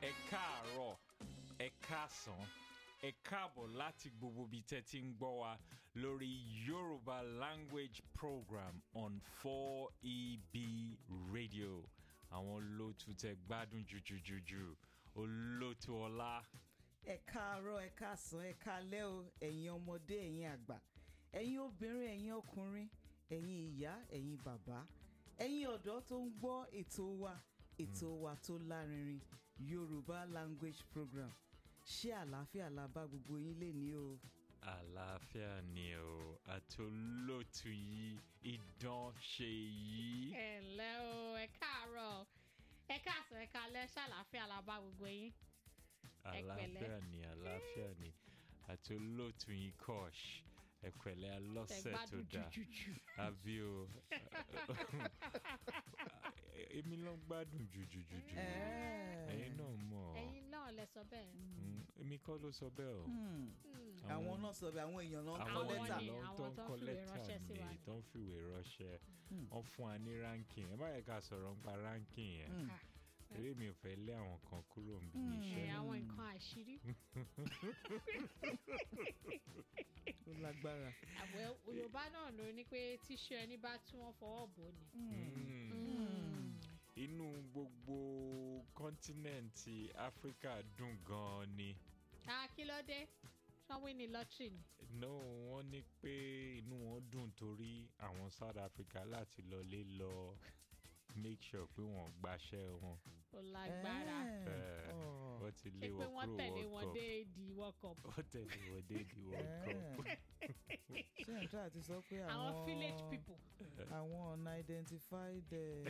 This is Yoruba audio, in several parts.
ẹ káàárọ̀ ẹ káàsán ẹ káàbọ̀ láti gbogbo ibi tẹ́ ti ń gbọ́ wa lórí Yorùbá language program on 4EB radio àwọn olóòtú tẹ́ gbádùn jùjùjùjù olóòtú ọlá ẹ káàárọ̀ ẹ káàsán ẹ káalẹ́ o ẹ̀yin ọmọdé ẹ̀yin àgbà ẹ̀yin obìnrin ẹ̀yin ọkùnrin ẹ̀yin ìyá ẹ̀yin bàbá ẹ̀yin ọ̀dọ́ tó ń gbọ́ ètò wa ètò wa tó lárinrin Yorùbá language program ṣé àlàáfíà la bá gbogbo yín lè ní o. àlàáfíà ni o àti olóòtú yìí idán ṣe yìí. ẹ ǹlẹ́ o ẹ káàárọ̀ ẹ káàsán ẹ káalẹ́ ṣàlàáfíà la bá gbogbo yín. ẹ pẹ̀lẹ́. àlàáfíà ni àlàáfíà ni àti olóòtú yìí kọ́ọ̀ṣ ẹ pẹ̀lẹ́ alọ́sẹ̀ tó Tẹ̀gbádùn dáa jùjùjù. àbí o èmi ló ń gbádùn jùjùjùjù ẹ̀yin náà mọ̀ ẹ̀yin náà lẹ sọ bẹ́ẹ̀. Mm, èmi kọ́ ló sọ bẹ́ẹ̀ o àwọn náà sọ bẹ́ẹ̀ àwọn èèyàn náà kọ àwọn lẹ́tà ni, èèyàn àwọn tó ń tó kọ fìwé lẹ́tà ránṣẹ́ sí wa ni ni. tó ń fìwé ránṣẹ́ wọ́n fún wa ní ranking ẹ má yẹ ká sọ̀rọ̀ nípa ranking yẹn Ah, eré mi ò fẹ́ lé àwọn kan kúrò níbi ẹ, iṣẹ́ àwọn nǹkan àṣírí. tó lágbára. àwẹ̀ Yorùbá náà ló ní pé tíṣu ẹni bá tí wọ́n fọwọ́ bò ni. inú gbogbo kọ́ńtínẹ̀ǹtì áfíríkà dùn gan-an ni a kí ló dé sanwó ní lọ́tírì ni. no wọ́n ní pé inú wọn dùn torí àwọn South Africa láti lọlé lọ make sure pé wọ́n gbaṣẹ́ wọn ó lágbára. Eh, Oh. wọ́n ti ṣé lé pé wọn wọ́n kúrò tẹ̀lé World wọn Cup dé di World Cup. wọ́n tẹ̀lé wọn dé di World Cup. ṣé ẹ̀ ń tọ́ àti sọ pé àwọn àwọn village people. àwọn unidentified eh,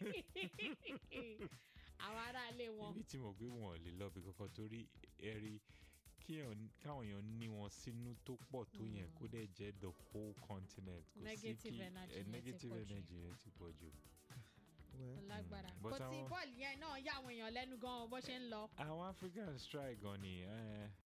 àwọn aráalé wọn. ibi tí mo gbé wọn ò lè lọ bí kankan torí ẹ̀rí kí èèyàn- káwọn èèyàn ní wọn sínú tó pọ̀ tó yẹn kó dẹ̀ jẹ́ the whole continent kò sí Negative kí energy eh, yẹn ti negative pọ̀ jù. energy yẹn ti pọ̀ jù. well, ó lágbára. But kò tí àwọn- bọ́ọ̀lù yẹn náà yá àwọn èèyàn lẹ́nu gan-an bó ṣe ń lọ. àwọn Africans try gan ni eh,